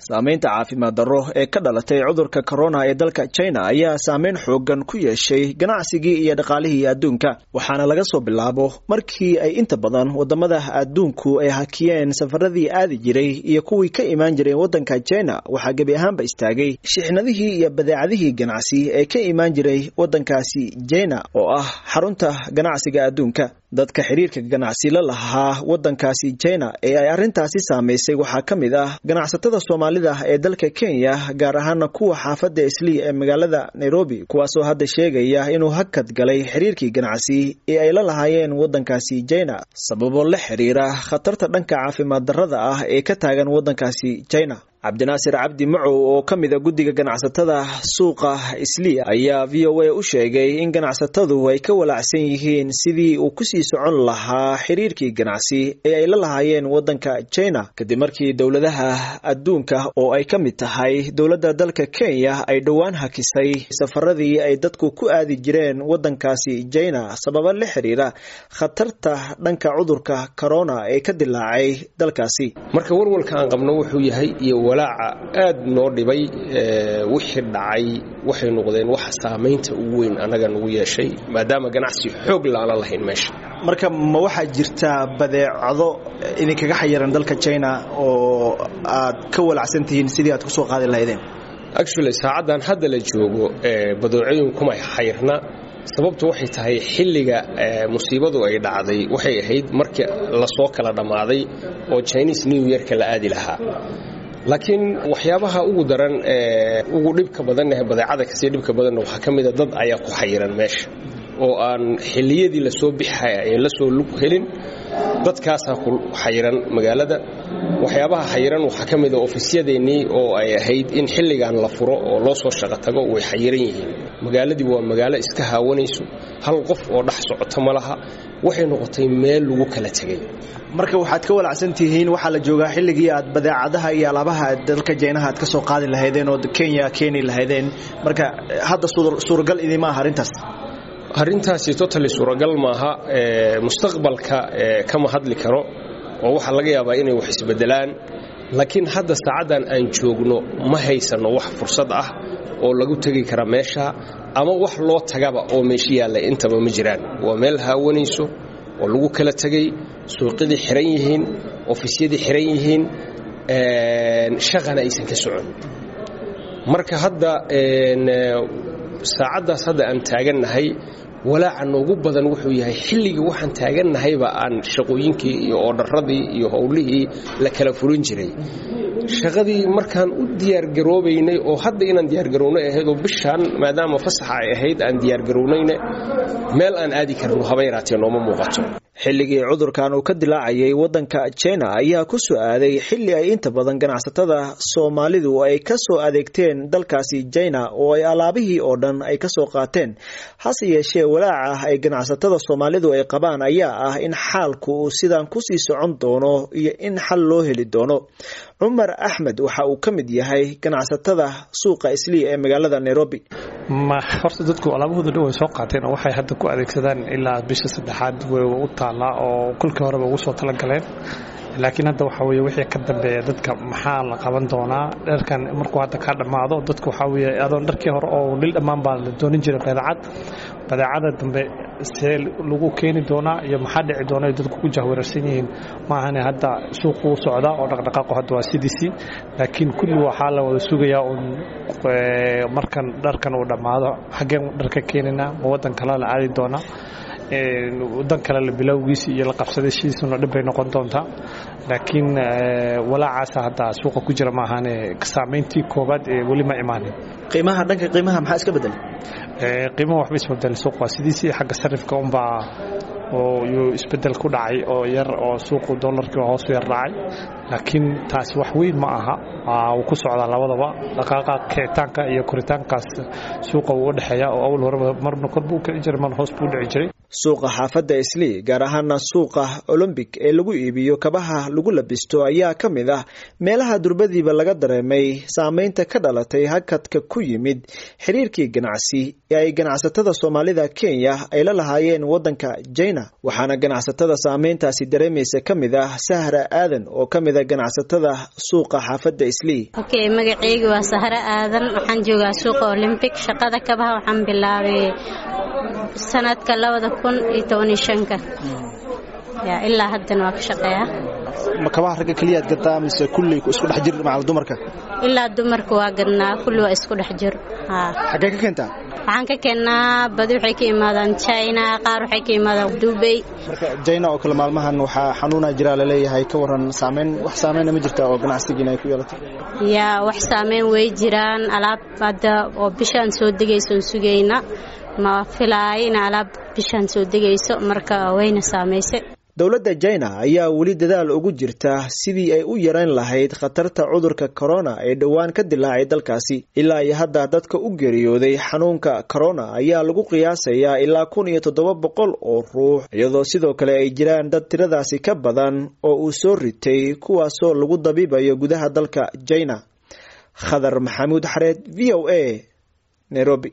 saamaynta caafimaad darro ee ka dhalatay cudurka corona ee dalka china ayaa saameyn xoogan ku yeeshay ganacsigii iyo dhaqaalihii adduunka waxaana laga soo bilaabo markii ay inta badan wadamada adduunku ay hakiyeen safaradii aadi jiray iyo kuwii ka imaan jireen waddanka china waxaa gebi ahaanba istaagay shixnadihii iyo badeecadihii ganacsi ee ka imaan jiray waddankaasi china oo ah xarunta ganacsiga adduunka dadka xiriirka ganacsi la lahaa waddankaasi china ee ay arrintaasi saamaysay waxaa ka mid ah ganacsatada soomaalida ee dalka kenya gaar ahaana kuwa xaafadda islii ee magaalada nairobi kuwaasoo hadda sheegaya inuu hakad galay xiriirkii ganacsi ee ay la lahaayeen waddankaasi china sababo la xiriira khatarta dhanka caafimaad darrada ah ee ka taagan waddankaasi china cabdinaasir cabdi macow oo ka mid a guddiga ganacsatada suuqa islii ayaa v o a u sheegay in ganacsatadu ay ka walacsan yihiin sidii uu kusii socon lahaa xiriirkii ganacsi ee ay la lahaayeen waddanka china kadib markii dowladaha adduunka oo ay ka mid tahay dowladda dalka kenya ay dhowaan hakisay safaradii ay dadku ku aadi jireen waddankaasi china sababa la xiriira khatarta dhanka cudurka corona ee ka dilaacay dalkaasi marka walwalka aan qabno wuxuu yahay iyo walaaca aad noo dhibay wixii dhacay waxay noqdeen waxa saamaynta ugu weyn annaga nagu yeeshay maadaama ganacsi xoog laala lahayn meesha marka ma waxaa jirta badeecado idinkaga xayiran dalka china oo aad ka walacsan tihiin sidii aad kusoo qaadi lahaydeen actually saacaddan hadda la joogo badeecooyin kuma xayirna sababtu waxay tahay xilliga musiibadu ay dhacday waxay ahayd markii lasoo kala dhammaaday oo chinese new yearka la aadi lahaa laakiin waxyaabaha ugu daran ugu dhibka badan badeecada kasii dhibka badanna waxaa ka mida dad ayaa ku xayiran meesha oo aan xilliyadii lasoo bixaya ee lasoo lug helin dadkaasaa ku xayiran magaalada waxyaabaha xayiran waxaa ka mida ofisyadeennii oo ay ahayd in xilligan la furo oo loo soo shaqo tago way xayiran yihiin magaaladii waa magaalo iska haawanayso hal qof oo dhex socoto ma laha waxay noqotay meel lagu kala tegay marka waxaad ka walacsan tihiin waxaa la joogaa xilligii aad badeecadaha iyo alaabaha dalka jeynaha aad ka soo qaadi lahaydeen oo kenya keeni lahaydeen marka hadda suuragal idima aha arrintaas arrintaasi totally suuragal maaha mustaqbalka kama hadli karo oo waxaa laga yaabaa inay wax isbedelaan laakiin hadda saacaddan aan joogno ma haysanno wax fursad ah oo lagu tegi kara meesha ama wax loo tagaba oo meesha yaalla intaba ma jiraan waa meel haawanayso oo lagu kala tegay suuqyadii xiran yihiin ofisyadii xiran yihiin shaqana aysan ka socon marka hadda saacaddaas hadda aan taagannahay walaaca noogu badan wuxuu yahay xilligii waxaan taagannahayba aan shaqooyinkii iyo oodharradii iyo howlihii la kala furin jiray shaqadii markaan u diyaargaroobaynay oo hadda inaan diyaargarownay ahaydoo bishaan maadaama fasaxa ay ahayd aan diyaargarownayne meel aan aadi karno haba yaraatee nooma muuqato xilligii cudurkan uu ka dilaacayay waddanka china ayaa ku soo aaday xilli ay inta badan ganacsatada soomaalidu ay ka soo adeegteen dalkaasi china oo ay alaabihii oo dhan ay ka soo qaateen hase yeeshee walaaca ay ganacsatada soomaalidu ay qabaan ayaa ah in xaalku uu sidan kusii socon doono iyo in xal loo heli doono cumar axmed waxa uu ka mid yahay ganacsatada suuqa islii ee magaalada nairobi ma horta dadku alaabahooda dhan way soo qaateen oo waxay hadda ku adeegsadaan ilaa bisha saddexaad way u taallaa oo kolkii horeba ugu soo talagaleen laakiin hadda waxaa weye wixii ka dambeeya dadka maxaa la qaban doonaa dharkan markuu hadda kaa dhammaado dadku waxaa weye adoon dharkii hore oo dhil dhammaan baa la doonin jiray badeecad badeecada dambe see lagu keeni doonaa iyo maxaa dhici doona ay dadku ku jahwararsan yihiin maahane hadda suuqu u socdaa oo dhaqdhaqaaqu hadda waa sidiisii laakiin kulli waxaa la wada sugayaa uun markan dharkan uu dhammaado xaggeen dharka keenina ma waddan kale la aadi doonaa wadan kale la bilowgiisi iyo la qabsadashiisuna dhib bay noqon doontaa laakiin walaacaasa hadda suuqa ku jira maahaane saamayntii koobaad ee weli ma imaanin qiimaha dhanka qiimaha maxaa iska bedelay qiimaha waxba isbedelay suuq waa sidiisii xagga sarifka unbaa oo yuu isbedel ku dhacay oo yar oo suuqu dollarkii hoosu yar dhacay laakiin taasi wax weyn ma aha wuu ku socdaa labadaba dhaqaaqa kicitaanka iyo koritaankaas suuqa wuu u dhexeeya oo awal horeba marna kor buu kici jiray marna hoos buu dhici jiray suuqa xaafadda islii gaar ahaana suuqa olombic ee lagu iibiyo kabaha lagu labisto ayaa ka mid ah meelaha durbadiiba laga dareemay saameynta ka dhalatay hakadka ku yimid xiriirkii ganacsi ee ay ganacsatada soomaalida kenya ay la lahaayeen waddanka jina waxaana ganacsatada saameyntaasi dareemaysa ka mid ah sahra aadan oo ka mid a ganacsatada suuqa xaafadda islii okay magaceyga waa sahra aadan waxaan joogaa suuqa olymbic shaqada kabaha waxaan bilaabay sanadka labada kun iyo tobaniyo shanka ya ilaa haddana waa ka shaqeeyaa ma kabaha ragga keliyaad gadaa mise kulli isku dhex jir macal dumarka ilaa dumarka waa gadnaa kulli waa isku dhex jir xaggee ka keentaa waxaan ka keennaa badi waxay ka imaadaan china qaar waxay ka imaadaan dubay marka jina oo kale maalmahan waxaa xanuuna jiraa laleeyahay ka waran saameyn wax saameyna ma jirta oo ganacsigiina ay ku yeelatay yaa wax saameyn way jiraan alaab hadda oo bishaan soo degaysoon sugayna ma filaayo in alaab bishaan soo degayso marka wayna saamaysay dowladda jina ayaa weli dadaal ugu jirta sidii ay u yarayn lahayd khatarta cudurka corona ee dhowaan ka dilaacay dalkaasi ilaa iyo hadda dadka u geeriyooday xanuunka corona ayaa lagu qiyaasayaa ilaa kun iyo toddoba boqol oo ruux iyadoo sidoo kale ay jiraan dad tiradaasi ka badan oo uu soo ritay kuwaasoo lagu dabiibayo gudaha dalka jina khadar maxamuud xareed v o a nairobi